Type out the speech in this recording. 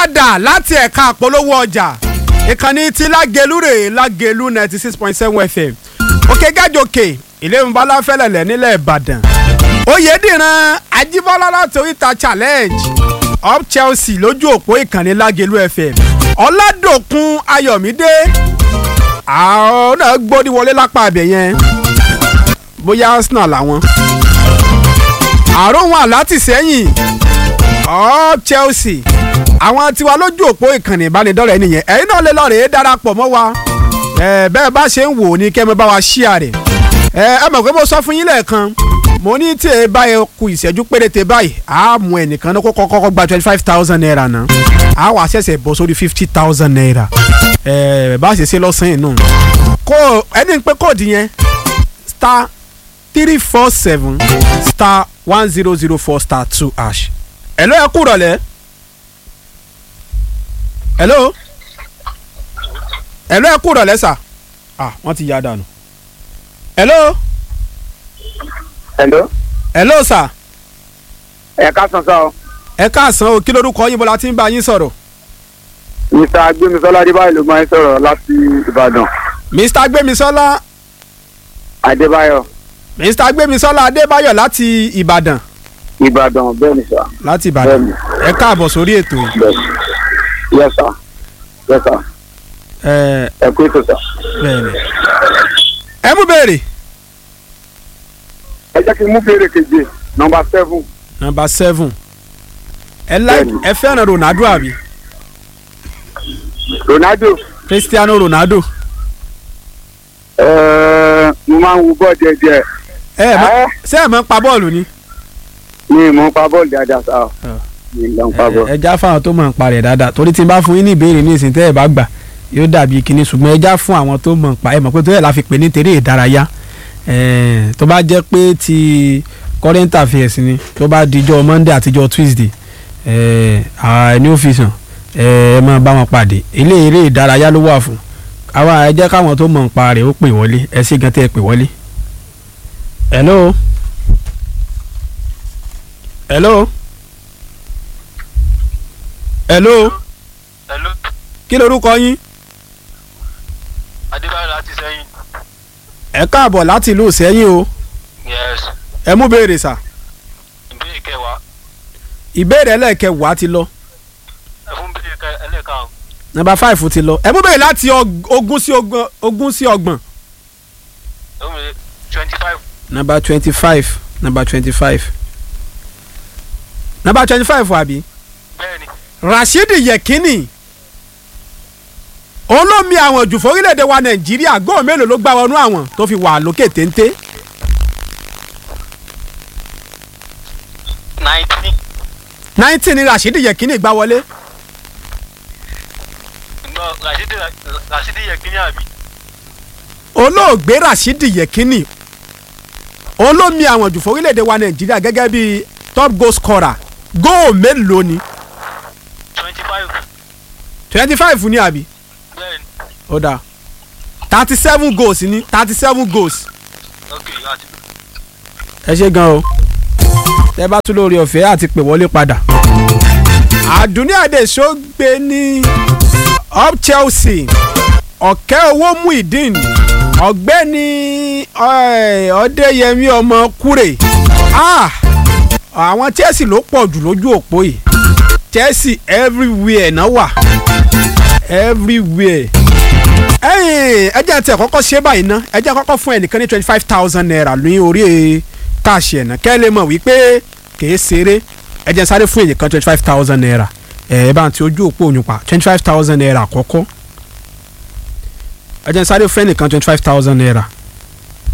padà láti ẹ̀ka àpolówó ọjà ìkànnì ti lágẹ̀lú rè lágẹ̀lú ninety six point seven fm òkè gájòkè ilé ìmúbalá fẹlẹ̀lẹ̀ nílẹ̀ ìbàdàn oyèdìran ajíbọ́lá láti oríta challenge up chelsea lójú òpó ìkànnì lágẹ̀lú fm ọ̀làdòkun ayọ̀mídé àwọn náà gbórí wọlé lápá abẹ yẹn bóyá arsenal làwọn àrùn wọn láti sẹ́yìn up chelsea àwọn tiwa lójú òpó ìkànnì ìbánidọ́rẹ̀ẹ́ nìyẹn ẹ̀yin náà lè lọ rèé darapọ̀ mọ́ wa ẹ bẹ́ẹ̀ bá ṣe ń wò ó ní kẹ́ ẹ bá wa ṣíà rẹ̀ ẹ ẹ mọ̀ pé mo sọ fún yín lẹ́ẹ̀kan mo ní tí ẹ bá yẹ ku ìṣẹ́jú péréte báyìí á mú ẹnìkan náà kó kọ́kọ́ gba twenty five thousand naira náà á wà ṣẹ̀ṣẹ̀ bọ̀ sórí fifty thousand naira ẹ bá ṣe ṣe lọ́sàn-án nù kó ẹni pé kóòdù yẹn star three four seven star one zero zero four star two hash ẹ ló yẹ kú rọ̀lẹ́ hello hello ẹ kú rọ̀lẹ́ sà ah wọ́n ti yá dànù hello hello hello sà ẹ káàsán sá o ẹ káàsán o kí lorúkọ yín bọ́lá tí ń bá yín sọ̀rọ̀ mr agbemisola adébáyọ̀ ló máa ń sọ̀rọ̀ láti ìbàdàn mr gbémisọ́lá adébáyọ̀ mr gbémisọ́lá adébáyọ̀ láti ìbàdàn ìbàdàn bẹ́ẹ̀ ni sà láti ìbàdàn Bẹ́ẹ̀ni. ẹ káàbọ̀ sórí ètò yìí bẹ́ẹ̀ yes sà yes sà ẹ ẹ kú ètò sà. bẹ́ẹ̀ni ẹ mú béèrè ẹ jẹ́ kí n mú fèrè keje nọmba seven number seven ẹ like Bẹ́ẹ̀ni. ẹ fẹ́ràn ronaldo àbí ronaldo cristiano ronaldo ẹ̀ẹ́ mo máa ń wo bọ́ọ̀ díẹ̀díẹ̀ ẹ ẹ mọ̀- Ẹ́. ṣé ẹ mọ̀ ń pa bọ́ọ̀lù ni mi ì mọ̀ ń pa bọ́ọ̀lù dáadáa sá o Ah. mi ì lọ ń pa ẹ bọ́ọ̀lù. ẹ já fáwọn tó mọ̀ ń parẹ̀ dáadáa torí tí n bá fún yín ní ìbéèrè ní ìsìn tẹ́ ẹ bá gbà yóò dàbí kinní ṣùgbọ́n ẹ já fún àwọn tó mọ̀ ń pa ẹ mọ̀ pé tó yẹ la fi pè ní tèrè ìdárayá ẹ tó bá jẹ́ pé ti current affairs ni tó bá dijọ́ monday àtijọ́ tuesday ẹ à ní ọ́fíìsì ẹ ẹ máa bá wọn pàdé ilé eré ìdárayá ló wà fún àwa ẹ jẹ́ káwọn tó mọ̀ ń pa rẹ̀ ó pè wọlé ẹ sì gan tẹ́ ẹ pè wọlé. hello hello hello hello kí lorúkọ yín adébáyọ̀ láti sẹ́yìn ẹ káàbọ̀ láti ìlú sẹ́yìn o yes ẹ mú béèrè sà ìbéèrè kẹwàá ìbéèrè ẹlẹ́ẹ̀kẹwàá ti lọ ẹ fún béèrè kẹ ẹlẹ́ẹ̀kan nọ́mbà five ti lọ ẹ mú béèrè láti og- ogún sí ogún ogún sí ọgbọ̀n ẹ fún mi twenty five nọ́mbà twenty five nọ́mbà twenty five nọ́mbà twenty five àbí bẹ́ẹ̀ni Rashidi Yekini òun ló mi àwọn jù fórílẹ̀-èdè wa Nàìjíríà góò mélòó ló gbá wọnú àwọn tó fi wà lókè téńté nineteen nineteen ni Rashidi Yekini gbá wọlé no rasidi rasidi yekini àbí olóògbé Rashidi Yekini òun ló mi àwọn jù fórílẹ̀-èdè wa Nàìjíríà gẹ́gẹ́ bí top goal scorer góò mélòó ni twenty five twenty five ni àbí bẹ́ẹ̀ni ó dáa thirty seven goals ni thirty seven goals ok àti ẹ ṣe gan o tẹ bá tún lórí ọ̀fẹ́ àti pè wọlé padà. àdúní àdèso gbé ní up Chelsea ọ̀kẹ́ owó Muideen ọ̀gbẹ́ni eh, ọ̀dẹ́yẹmí ọmọ kúrè Ah, àwọn Chelsea ló pọ̀ jù lójú òpó yìí Chelsea everywhere náà wà everywhere ẹyìn ẹjẹ tí ẹ kọ́kọ́ ṣe báyìí ná ẹjẹ kọ́kọ́ fún ẹnìkan ní twenty five thousand naira ní orí káàṣì ẹ̀ náà kẹ́ ẹ lè mọ̀ wípé kìí ṣeré ẹjẹ sáré fún ẹnìkan twenty five thousand naira ẹ ẹ bá ń ti ojú òpó òyìn pa twenty five thousand naira àkọ́kọ́ ẹjẹ sáré fún ẹnìkan twenty five thousand naira